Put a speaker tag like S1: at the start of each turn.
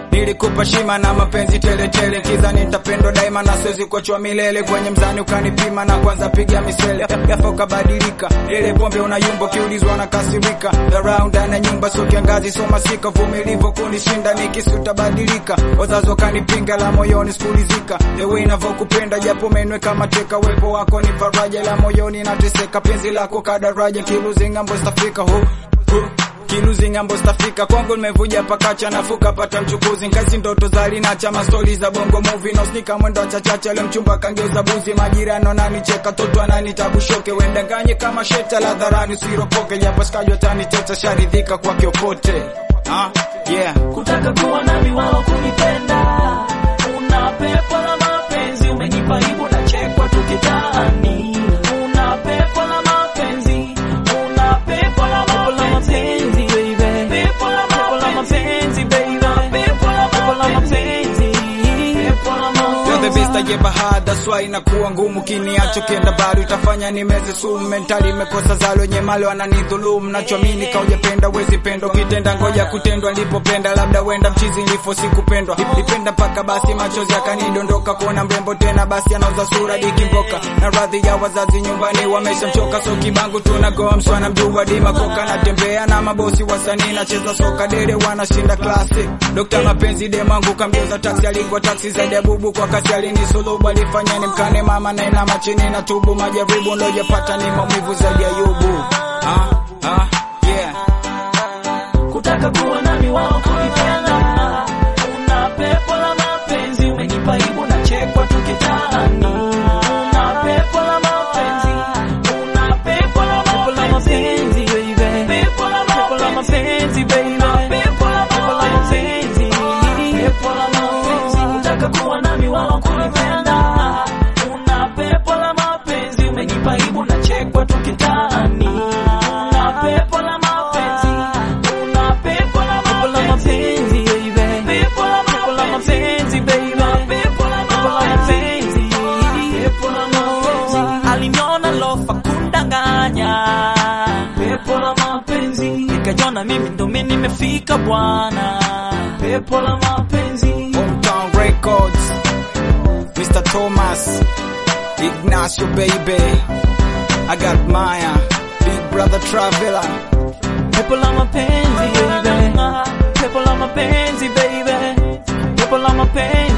S1: nilikupa shima na mapenzi tele tele, kiza nitapendwa daima na siwezi kuachwa milele. Kwenye mzani ukanipima na kwanza piga misele, ghafla ukabadilika. Ile pombe unayumba, kiulizwa na kasirika. Dharau ndani ya nyumba, sio kiangazi, sio masika. Vumilivu kunishinda, nikisi utabadilika. Wazazi wakanipinga, la moyoni sikulizika. The way ninavyokupenda, japo umenweka mateka, uwepo wako ni faraja, la moyoni nateseka. Penzi lako kadaraja, kiluzi ngambo stafika hu hu kiluzi ngambo stafika kwangu nimevuja pakacha nafuka pata mchukuzi nkazi ndoto za lina chama stori za bongo movie na usnika mwendo chachacha leo mchumba kangeuza buzi majirani nanicheka toto ananitabushoke wendanganye kama sheta la dharani usiropoke japo sikajwa taniteta sharidhika kwa kiokote ah, yeah.
S2: kutaka kuwa nami wao kunipenda una pepo la mapenzi umenipa hivyo na chekwa tukitaani una pepo la mapenzi una pepo la mapenzi baby pepo la mapenzi baby pepo la mapenzi pepo la
S1: You're the best I
S2: mapenzi
S1: ever had, that's why inakuwa ngumu kiniacho kienda bado itafanya nimeze sumu mentali imekosa zalo wenye mali wananidhulumu nachoamini kaujapenda wezi penda ukitenda ngoja kutendwa nilipopenda labda wenda mchizi nilifo sikupendwa nipenda mpaka basi machozi akanidondoka kuona mrembo tena basi anauza sura dikimboka na radhi ya wazazi nyumbani wameshamchoka so kibangu tunagoa mswana mjua dima koka natembea na mabosi wasanii nacheza soka dere wanashinda klasi Dokta mapenzi demangu kamgeuza taksi alikuwa taksi zaidi ya bubu kwa kasi alinisulubu alifanya ni mkane mama na inama chini na tubu majaribu nilojapata ni maumivu zaidi ya yubu ah, ah, yeah.
S2: kutaka kuwa nami wao kunipenda una pepo la mapenzi umenipa hivyo na chekwa tukitaani una pepo la mapenzi una pepo la mapenzi baby pepo la mapenzi baby pepo la mapenzi pepo la mapenzi kutaka kuwa nami wao kunipenda una pepo la mapenzi umenipa hivyo na chekwa tukitaani una pepo la mapenzi una pepo la mapenzi baby pepo la mapenzi baby pepo la mapenzi pepo la mapenzi aliniona lofa kundanganya pepo la mapenzi nikajona mimi ndo mimi nimefika bwana pepo la mapenzi
S1: Hometown Records Mr. Thomas Ignacio baby I got Maya Big Brother Traveler
S2: pepo la mapenzi baby pepo la mapenzi baby pepo la mapenzi